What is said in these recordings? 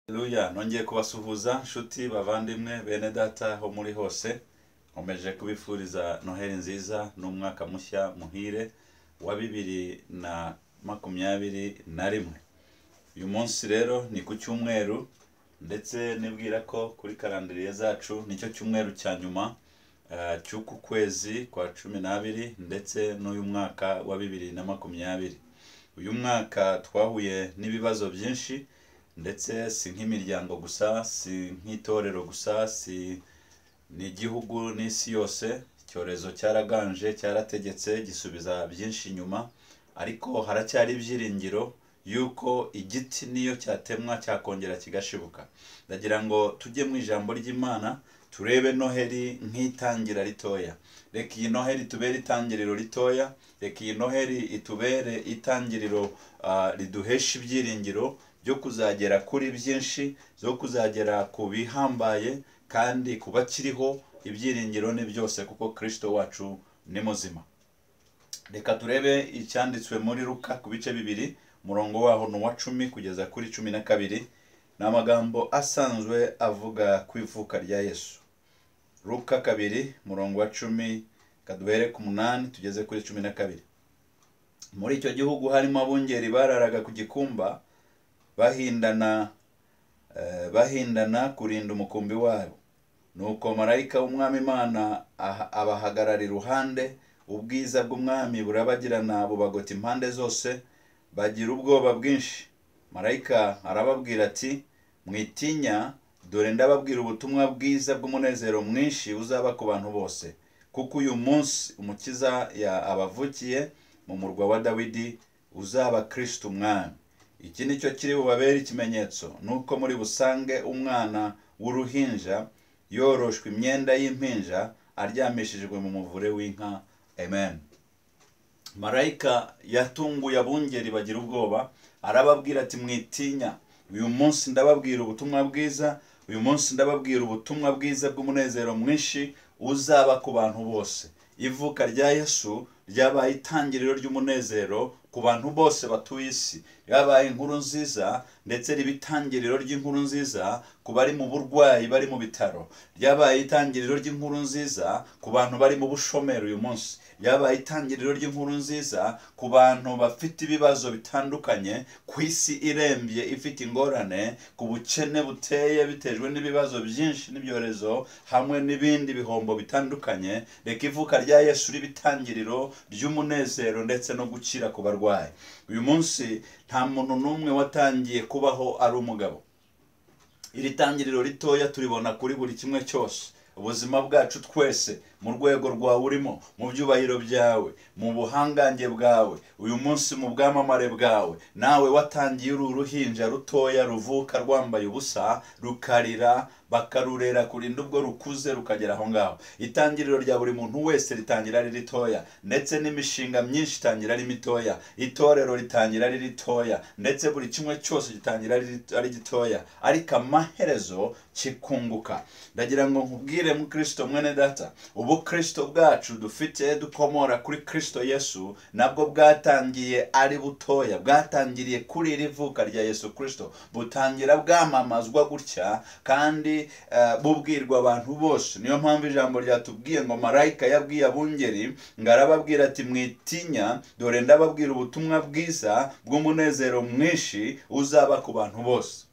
Haleluya nongeye kubasuhuza nshuti bavandimwe bene data aho muri hose nkomeje kubifuriza noheli nziza n'umwaka mushya muhire wa bibiri na makumyabiri na rimwe uyu munsi rero ni ku cyumweru ndetse nibwira ko kuri karandiriye zacu nicyo cyumweru cya nyuma eh, cy'uku kwezi kwa cumi n'abiri ndetse n'uyu mwaka wa bibiri na makumyabiri uyu mwaka twahuye n'ibibazo byinshi ndetse si nk'imiryango gusa si nk'itorero gusa si n'igihugu n'isi yose icyorezo cyaraganje cyarategetse gisubiza byinshi inyuma ariko haracyari ibyiringiro yuko igiti niyo cyatemwa cyakongera kigashibuka ndagira ngo tujye mu ijambo ry'imana turebe noheli nk'itangira ritoya reka iyi noheli itubere itangiriro ritoya reka iyi noheli itubere itangiriro ah, riduhesha ibyiringiro byo kuzagera kuri byinshi byo kuzagera ku bihambaye kandi ku bakiriho ibyiringiro ni byose kuko kirisito wacu ni muzima reka turebe icyanditswe muri ruka ku bice bibiri umurongo waho ni uwa cumi kugeza kuri cumi na kabiri ni amagambo asanzwe avuga ku ivuka rya yesu ruka kabiri umurongo wa cumi kaduhere ku munani tugeze kuri cumi na kabiri muri icyo gihugu harimo abungeri bararaga ku gikumba bahindana eh, bahindana kurinda umukumbi wabo nuko marayika w'umwami imana aha- abahagarara iruhande ubwiza bw'umwami burabagirana bubagota impande zose bagira ubwoba bwinshi marayika arababwira ati mwitinya dore ndababwira ubutumwa bwiza bw'umunezero mwinshi uzaba ku bantu bose kuko uyu munsi umukiza ya abavukiye mu murwa wa dawidi uzaba kristo umwami iki ni cyo kiri bubabere ikimenyetso nuko muri busange umwana w'uruhinja yoroshwe imyenda y'impinja aryamishijwe mu muvure w'inka amen marayika yatunguye abungeri bagira ubwoba arababwira ati mwitinya uyu munsi ndababwira ubutumwa bwiza uyu munsi ndababwira ubutumwa bwiza bw'umunezero mwinshi uzaba ku bantu bose ivuka rya yesu ryabaye itangiriro ry'umunezero ku bantu bose batuye isi ryabaye inkuru nziza ndetse riba itangiriro ry'inkuru nziza ku bari mu burwayi bari mu bitaro ryabaye itangiriro ry'inkuru nziza ku bantu bari mu bushomeri uyu munsi ryabaye itangiriro ry'inkuru nziza ku bantu bafite ibibazo bitandukanye ku isi irembye ifite ingorane ku bukene buteye bitejwe n'ibibazo byinshi n'ibyorezo hamwe n'ibindi bihombo bitandukanye reka ivuka rya yesu riba itangiriro ry'umunezero ndetse no gukira ku barwayi uyu munsi nta muntu n'umwe watangiye kubaho ari umugabo iri tangiriro ritoya turibona kuri buri kimwe cyose ubuzima bwacu twese mu rwego rwawe urimo mu byubahiro byawe mu buhangange bwawe uyu munsi mu bwamamare bwawe nawe watangiye uru ruhinja rutoya ruvuka rwambaye ubusa rukarira bakarurera kurinda ubwo rukuze rukagera aho ngaho itangiriro rya buri muntu wese ritangira ari ritoya ndetse n'imishinga myinshi itangira ari mitoya itorero ritangira ari ritoya ndetse buri kimwe cyose gitangira ari rito- ari gitoya ariko amaherezo kikunguka ndagira ngo nkubwire mu kirisito mwene data ubu kirisito bwacu dufite dukomora kuri kirisito yesu nabwo bwatangiye ari butoya bwatangiriye kuri iri vuka rya yesu kirisito butangira bwamamazwa gutya kandi eh, bubwirwa abantu bose niyo mpamvu ijambo ryatubwiye ngo marayika yabwiye abungeri ngo arababwira ati mwitinya dore ndababwira ubutumwa bwiza bw'umunezero mwinshi uzaba ku bantu bose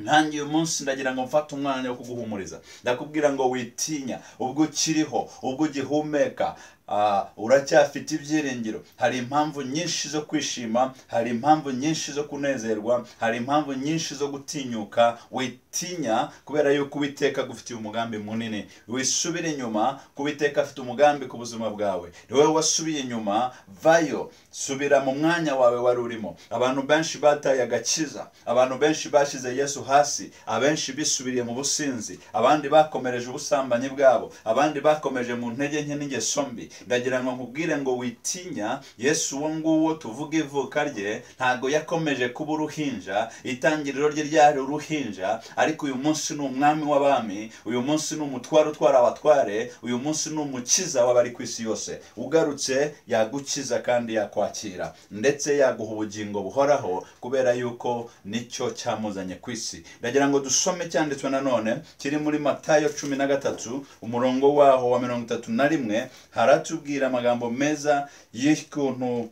nanjye uyu munsi ndagira ngo mfate umwanya wo kuguhumuriza ndakubwira ngo witinya ubwo ukiriho ubwo ugihumeka ah, uracyafite ibyiringiro hari impamvu nyinshi zo kwishima hari impamvu nyinshi zo kunezerwa hari impamvu nyinshi zo gutinyuka witinya kubera yuko uwiteka agufitiye umugambi munini wisubire inyuma kubiteka afite umugambi ku buzima bwawe ni wowe wasubiye inyuma vayo subira mu mwanya wawe wari urimo abantu benshi bataye agakiza abantu benshi bashyize yesu hasi abenshi bisubiriye mu businzi abandi bakomereje ubusambanyi bwabo abandi bakomeje mu ntege nke n'ingeso mbi ndagira ngo nkubwire ngo witinya yesu uwo nguwo tuvuga ivuka rye ntabwo yakomeje kuba uruhinja itangiriro rye ryari uruhinja ariko uyu munsi ni umwami w'abami uyu munsi ni umutware utwara abatware uyu munsi ni umukiza w'abari ku isi yose ugarutse yagukiza kandi yakwakira ndetse yaguha ubugingo buhoraho kubera yuko nicyo cyamuzanye ku isi ndagira ngo dusome cyanditswe nanone kiri muri matayo cumi na gatatu umurongo waho wa mirongo itatu na rimwe haratubwira amagambo meza y'ukuntu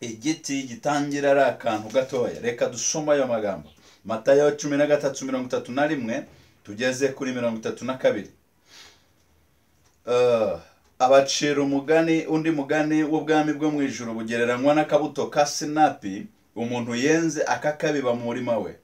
igiti gitangira ari akantu gatoya reka dusome ayo magambo matayo cumi na gatatu mirongo itatu na rimwe tugeze kuri mirongo itatu na kabiri Eh, abacira umugani undi mugani w'ubwami bwo mu ijoro bugereranywa n'akabuto ka sinapi umuntu yenze akakabiba mu murima we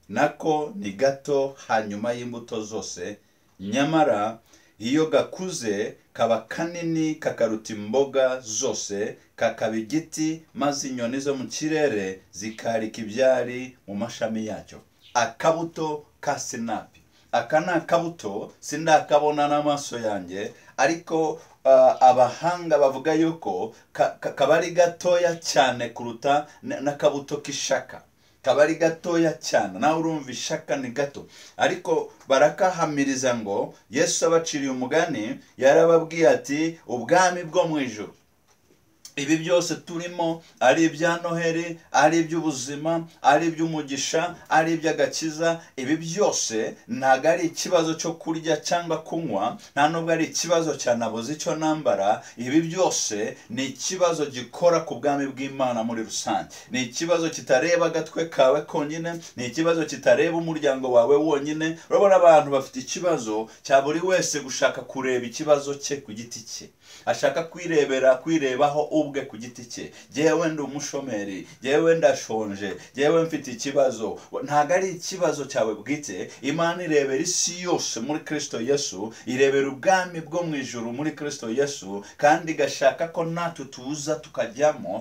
nako ni gato hanyuma y'imbuto zose nyamara iyo gakuze kaba kanini kakaruta imboga zose kakaba igiti maze inyoni zo mu kirere zikarika ibyari mu mashami yacyo akabuto ka sinapi aka ni akabuto sindakabona n'amaso yanjye ariko ah, abahanga bavuga yuko ka- ka- kaba ari gatoya cyane kuruta n- n'akabuto k'ishaka kaba ari gatoya cyane nawe urumva ishaka ni gato ariko barakahamiriza ngo yesu abaciriye umugani yarababwiye ati ubwami bwo mu ijoro ibi byose turimo ari ibya noheli ari iby'ubuzima ari iby'umugisha ari iby'agakiza ibi byose ntabwo ari ikibazo cyo kurya cyangwa kunywa nta nubwo ari ikibazo cya nabuze icyo nambara ibi byose ni ikibazo gikora ku bwami bw'imana muri rusange ni ikibazo kitareba agatwe kawe konyine ni ikibazo kitareba umuryango wawe wonyine urabona abantu bafite ikibazo cya buri wese gushaka kureba ikibazo cye ku giti cye ashaka kwirebera kwirebaho ubwe ku giti cye jyewe ndi umushomeri jyewe ndashonje jyewe mfite ikibazo ntabwo ari ikibazo cyawe bwite imana irebera isi yose muri kristo yesu irebera ubwami bwo mu ijuru muri kristo yesu kandi igashaka ko natwe tuza tukajyamo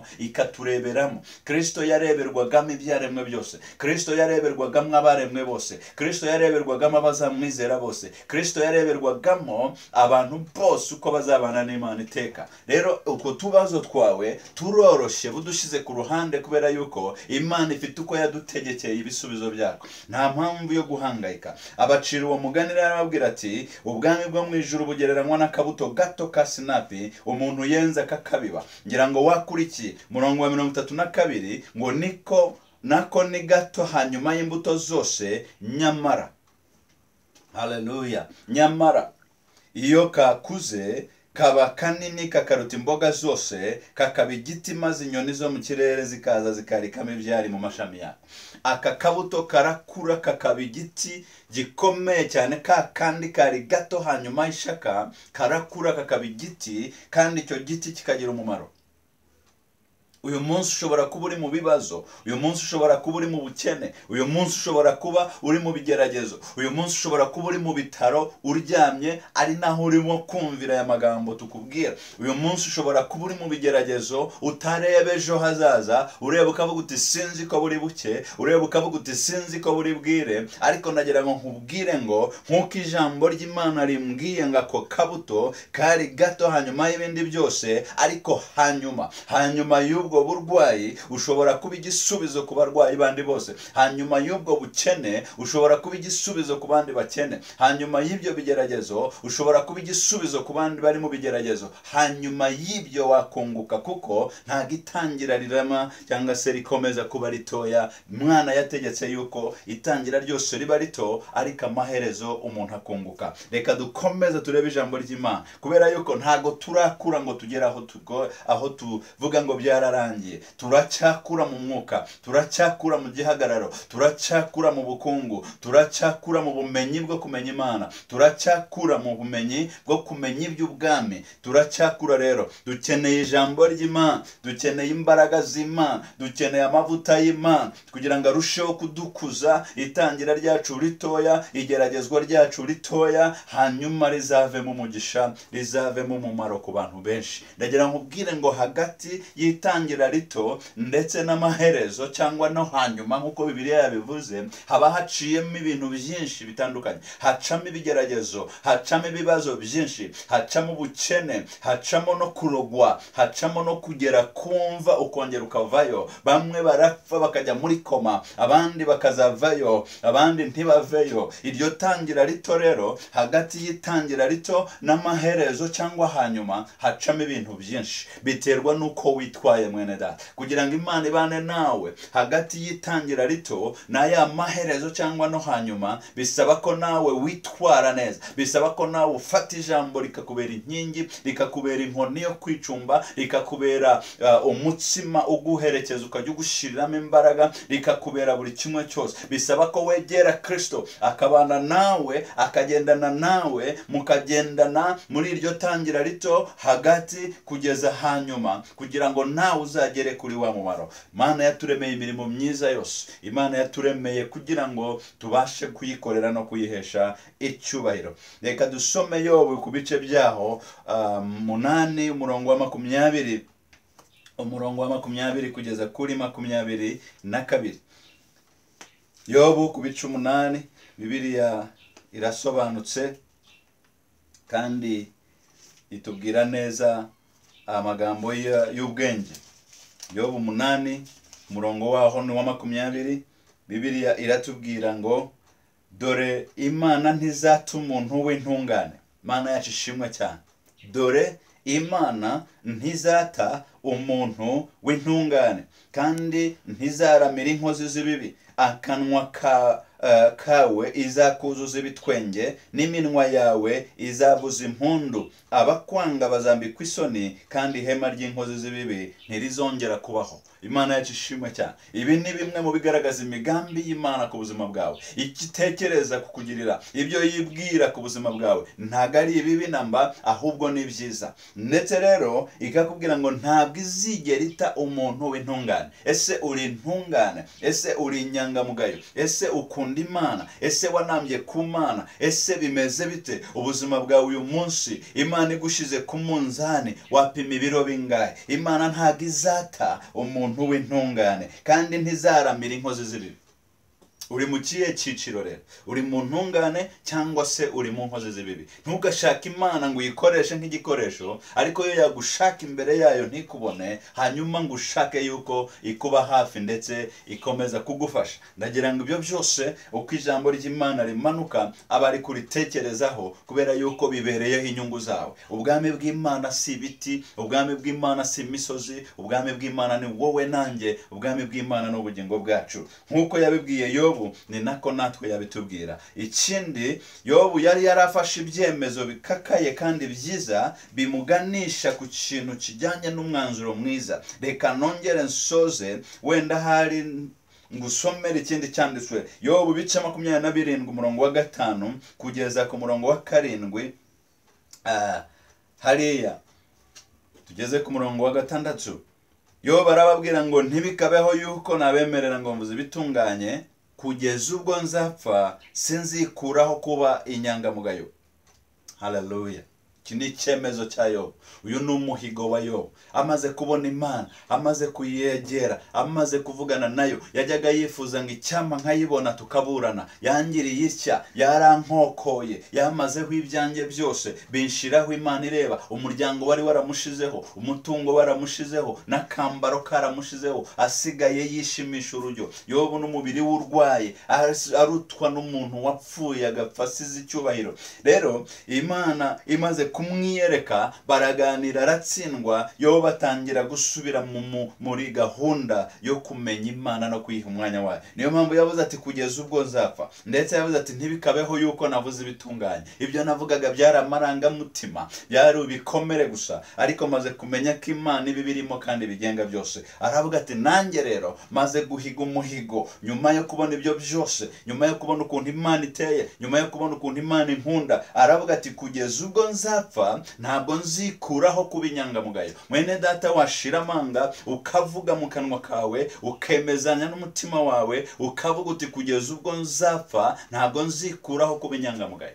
ikatureberamo kristo yareberwagamo ibyaremwe byose kristo yareberwagamo abaremwe bose kristo yareberwagamo abazamwizera bose kristo yareberwagamo abantu bose uko bazabana n'imana iteka rero utwo tubazo twawe turoroshye budushyize ku ruhande kubera yuko imana ifite uko yadutegekeye ibisubizo byako nta mpamvu yo guhangayika abacira uwo mugani rero arababwira ati ubwami bwo mu ijuru bugereranywa n'akabuto gato ka sinapi umuntu yenze akakabiba ngira ngo wakurikiye murongo wa mirongo itatu na kabiri ngo niko nako ni gato hanyuma y'imbuto zose nyamara haleluya nyamara iyo kakuze kaba kanini kakaruta imboga zose kakaba igiti maze inyoni zo mu kirere zikaza zikarikamo ibyari mu mashami yako aka kabuto karakura kakaba igiti gikomeye cyane ka kandi kari gato hanyuma ishaka karakura kakaba igiti kandi icyo giti kikagira umumaro uyu munsi ushobora kuba uri mu bibazo uyu munsi ushobora kuba uri mu bukene uyu munsi ushobora kuba uri mu bigeragezo uyu munsi ushobora kuba uri mu bitaro uryamye ari naho urimo kumvira aya magambo tukubwira uyu munsi ushobora kuba uri mu bigeragezo utareba ejo hazaza ureba ukavuga uti sinzi ko buri buke ureba ukavuga uti sinzi ko buri bwire ariko nagira ngo nkubwire ngo nk'uko ijambo ry'imana rimbwiye ngo ako kabuto kari gato hanyuma y'ibindi byose ariko hanyuma hanyuma y'ubwo burwayi ushobora kuba igisubizo ku barwayi bandi bose hanyuma y'ubwo bukene ushobora kuba igisubizo ku bandi bakene hanyuma y'ibyo bigeragezo ushobora kuba igisubizo ku bandi bari mu bigeragezo hanyuma y'ibyo wakunguka kuko ntabwo itangira rirama cyangwa se rikomeza kuba ritoya mwana yategetse yuko itangira ryose riba rito ariko amaherezo umuntu akunguka reka dukomeze turebe ijambo ry'imana kubera yuko ntabwo turakura ngo tugere aho tugo- aho tuvuga ngo byararangiye turacyakura mu mwuka turacyakura mu gihagararo turacyakura mu bukungu turacyakura mu bumenyi bwo kumenya imana turacyakura mu bumenyi bwo kumenya iby'ubwami turacyakura rero dukeneye ijambo ry'imana dukeneye imbaraga z'imana dukeneye amavuta y'imana kugira ngo arusheho kudukuza itangira ryacu ritoya igeragezwa ryacu ritoya hanyuma rizavemo umugisha rizavemo umumaro ku bantu benshi ndagira ngo ubwire ngo hagati y'itangira itangira rito ndetse n'amaherezo cyangwa no hanyuma nk'uko bibiliya yabivuze haba haciyemo ibintu byinshi bitandukanye hacamo ibigeragezo hacamo ibibazo byinshi hacamo ubukene hacamo no kurogwa hacamo no kugera kumva ukongera ukavayo bamwe barapfa bakajya muri koma abandi bakazavayo abandi ntibaveyo iryo tangira rito rero hagati y'itangira rito n'amaherezo cyangwa hanyuma hacamo ibintu byinshi biterwa n'uko witwaye mwene data kugira ngo imana ibane nawe hagati y'itangira rito n'aya maherezo cyangwa no hanyuma bisaba ko nawe witwara neza bisaba ko nawe ufata ijambo rikakubera inkingi rikakubera inkoni yo kwicumba rikakubera uh, umutsima uguherekeza ukajya ugushyiriramo imbaraga rikakubera buri kimwe cyose bisaba ko wegera kirisito akabana nawe akagendana nawe mukagendana muri iryo tangira rito hagati kugeza hanyuma kugira ngo nawe uzagere kuri wa mumaro imana yaturemeye imirimo myiza yose imana yaturemeye kugira ngo tubashe kuyikorera no kuyihesha icyubahiro reka dusome yobu ku bice byaho ah, munani umurongo wa makumyabiri umurongo wa makumyabiri kugeza kuri makumyabiri na kabiri yobu ku bice umunani bibiriya irasobanutse kandi itubwira neza amagambo ya- y'ubwenge yobu umunani umurongo waho ni uwa makumyabiri bibiriya iratubwira ngo dore imana ntizata umuntu w'intungane imana yacu ishimwe cyane dore imana ntizata umuntu w'intungane kandi ntizaramira inkozi z'ibibi akanwa ka eh, kawe izakuzuza ibitwenge n'iminwa yawe izavuza impundu abakwanga bazambikwa isoni kandi ihema ry'inkozi z'ibibi ntirizongera kubaho imana yacu ishimwe cyane ibi ni bimwe mu bigaragaza imigambi y'imana ku buzima bwawe icyo itekereza kukugirira ibyo yibwira ku buzima bwawe ntabwo ari ibibi namba ahubwo ni byiza ndetse rero ikakubwira ngo ntabwo izigera ita umuntu w'intungane ese uri intungane ese uri inyangamugayo ese ukunda imana ese wanambye ku mana ese bimeze bite ubuzima bwawe uyu munsi imana igushyize ku munzani wapima ibiro bingahe imana ntabwo izata umuntu w'intungane kandi ntizaramira inkozi z'ibibi uri mu kihe cyiciro rero uri mu ntungane cyangwa se uri mu nkozi z'ibibi ntugashake imana ngo uyikoreshe nk'igikoresho ariko yo yagushaka imbere yayo ntikubone hanyuma ngo ushake yuko ikuba hafi ndetse ikomeza kugufasha ndagira ngo ibyo byose uko ijambo ry'imana rimanuka aba ari kuritekerezaho kubera yuko bibereyeho inyungu zawe ubwami bw'imana si ibiti ubwami bw'imana si imisozi ubwami bw'imana ni wowe nanjye ubwami bw'imana ni ubugingo bwacu nk'uko yabibwiye yobu ni nako natwe yabitubwira ikindi yobu yari yarafashe ibyemezo bikakaye kandi byiza bimuganisha ku kintu kijyanye n'umwanzuro mwiza reka nongere nsoze wenda hari ngusomere ikindi cyanditswe yobu bice makumyabiri na birindwi umurongo wa gatanu kugeza ku murongo wa karindwi Ah, hariya tugeze ku murongo wa gatandatu yo barababwira ngo ntibikabeho yuko nabemerera ngo mvuze ibitunganye kugeza ubwo nzapfa sinzikuraho kuba inyangamugayo haleluya iki ni icyemezo cya yobu uyu ni umuhigo wa yobu amaze kubona imana amaze kuyegera amaze kuvugana nayo yajyaga yifuza ngo icyama nkayibona tukaburana yangiriye ishya yarankokoye yamazeho ibyanjye byose binshiraho imana ireba umuryango wari waramushizeho umutungo waramushizeho n'akambaro karamushizeho asigaye yishimisha urujyo yobu n'umubiri we urwaye aras- arutwa n'umuntu wapfuye agapfa asize icyubahiro rero imana imaze kumwiyereka baraganira aratsindwa yobu batangira gusubira mu- mu- muri gahunda yo kumenya imana no kuyiha umwanya wayo niyo mpamvu yavuze ati kugeza ubwo nzapfa ndetse yavuze ati ntibikabeho yuko navuze ibitunganye ibyo navugaga byari amarangamutima byari ibikomere gusa ariko maze kumenya ko imana iba ibirimo kandi bigenga byose aravuga ati nanjye rero maze guhiga umuhigo nyuma yo kubona ibyo byose nyuma yo kubona ukuntu imana iteye nyuma yo kubona ukuntu imana inkunda aravuga ati kugeza ubwo nzapfa ntabwo nzikuraho kuba inyangamugayo mwene data washira amanga ukavuga mu kanwa kawe ukemezanya n'umutima wawe ukavuga uti kugeza ubwo nzapfa ntabwo nzikuraho kuba inyangamugayo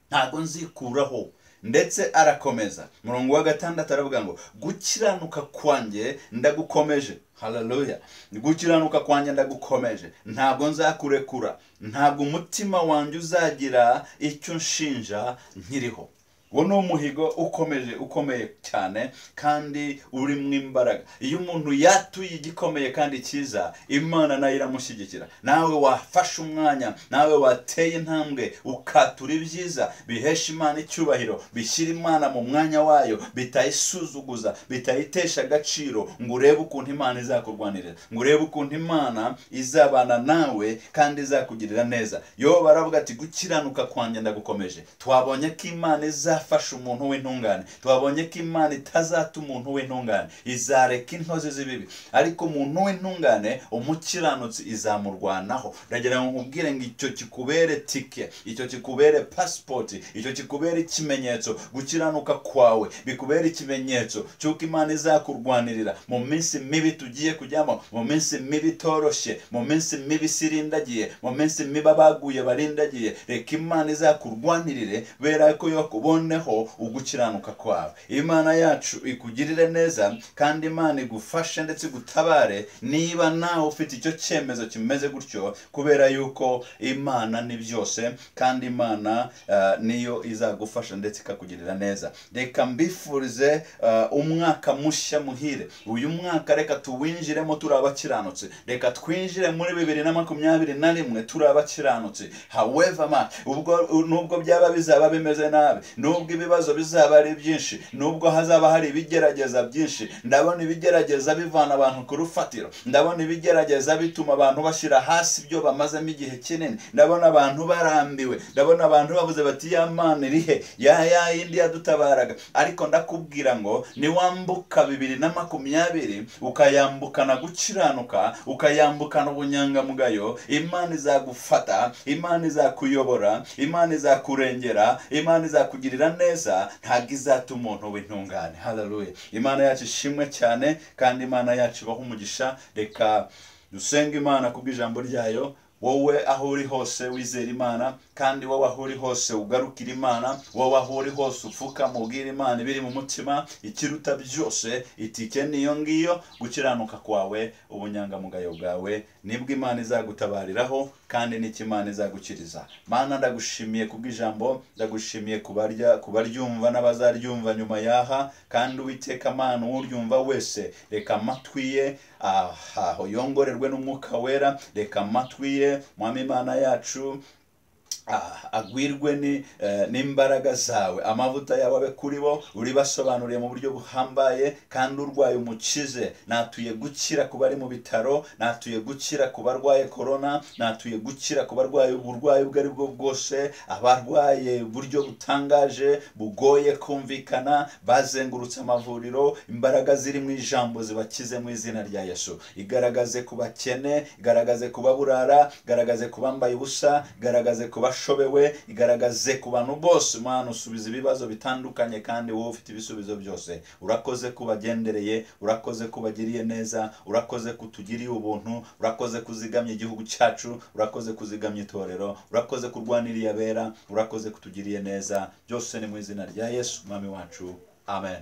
ntabwo nzikuraho ndetse arakomeza murongo wa gatandatu aravuga ngo gukiranuka kwanjye ndagukomeje hararuya gukiranuka kwanjye ndagukomeje ntabwo nzakurekura ntabwo umutima wanjye uzagira icyo nshinja nkiriho uwo ni umuhigo ukomeje ukomeye cyane kandi urimo imbaraga iyo umuntu yatuye igikomeye kandi cyiza imana nayo iramushyigikira nawe wafashe umwanya nawe wateye intambwe ukatura ibyiza bihesha imana icyubahiro bishyira imana mu mwanya wayo bitayisuzuguza bitayitesha agaciro ngo urebe ukuntu imana izakurwanirira ngo urebe ukuntu imana izabana nawe kandi izakugirira neza yo baravuga ati gukiranuka kwanjye ndagukomeje twabonye ko imana iza izafasha umuntu w'intungane twabonye ko imana itazata umuntu w'intungane izareka intozi z'ibibi ariko umuntu w'intungane umukiranutsi izamurwanaho ndagira ngo nkubwire ngo icyo kikubere tike icyo kikubere pasipoti icyo kikubere ikimenyetso gukiranuka kwawe bikubere ikimenyetso cy'uko imana izakurwanirira mu minsi mibi tugiye kujyamo mu minsi mibi itoroshye mu minsi mibi isirindagiye mu minsi mibi abaguye barindagiye reka imana izakurwanirire bera ko yo kubona uboneho ugukiranuka kwawe imana yacu ikugirire neza kandi imana igufashe ndetse gutabare niba nawe ufite icyo cyemezo kimeze gutyo kubera yuko imana ni byose kandi imana uh, niyo izagufasha ndetse ikakugirira neza reka mbifurize uh, umwaka mushya muhire uyu mwaka reka tuwinjiremo turi abakiranutsi reka twinjire muri bibiri na makumyabiri na rimwe turi abakiranutsi however ma ubwo nubwo byaba bizaba bimeze nabi nubwo ibibazo bizaba ari byinshi nubwo hazaba hari ibigerageza byinshi ndabona ibigerageza bivana abantu ku rufatiro ndabona ibigerageza bituma abantu bashyira hasi ibyo bamazemo igihe kinini ndabona abantu barambiwe ndabona abantu bavuze bati ya mana irihe ya ya yindi yadutabaraga ariko ndakubwira ngo niwambuka bibiri na makumyabiri ukayambukana gukiranuka ukayambukana ubunyangamugayo imana izagufata imana izakuyobora imana izakurengera imana izakugirira kugirira neza ntabwo izata umuntu w'intungane hararuye imana yacu ishimwe cyane kandi imana yacu ibaho umugisha reka dusenge imana kubw'ijambo ryayo wowe aho uri hose wizera imana kandi wowe aho uri hose ugarukira imana wowe aho uri hose upfukama ubwira imana ibiri mu mutima ikiruta byose itike niyo ngiyo gukiranuka kwawe ubunyangamugayo bwawe nibwo imana izagutabariraho kandi n'icyo imana izagukiriza mana ndagushimiye kubw'ijambo ndagushimiye kubarya kubaryumva n'abazaryumva nyuma yaha kandi uwiteka amana uwuryumva wese reka amatwi ye aha yongorerwe n'umwuka wera reka amatwi ye mwami imana yacu agwirwe n'imbaraga zawe amavuta yawe abe kuri bo uribasobanuriye mu buryo buhambaye kandi urwaye umukize natuye gukira ku bari mu bitaro natuye gukira ku barwaye korona natuye gukira ku barwaye uburwayi ubwo ari bwo bwose abarwaye uburyo butangaje bugoye kumvikana bazengurutse amavuriro imbaraga ziri mu ijambo zibakize mu izina rya yesu igaragaze ku bakene igaragaze ku baburara igaragaze ku bambaye ubusa igaragaze ku bashobewe igaragaze ku bantu bose umwana usubiza ibibazo bitandukanye kandi wowe ufite ibisubizo byose urakoze ko ubagendereye urakoze ko ubagiriye neza urakoze ko utugiriye ubuntu urakoze ko uzigamye igihugu cyacu urakoze ko uzigamye itorero urakoze ko urwaniriye abera urakoze ko utugiriye neza byose ni mu izina rya yesu umwami wacu amen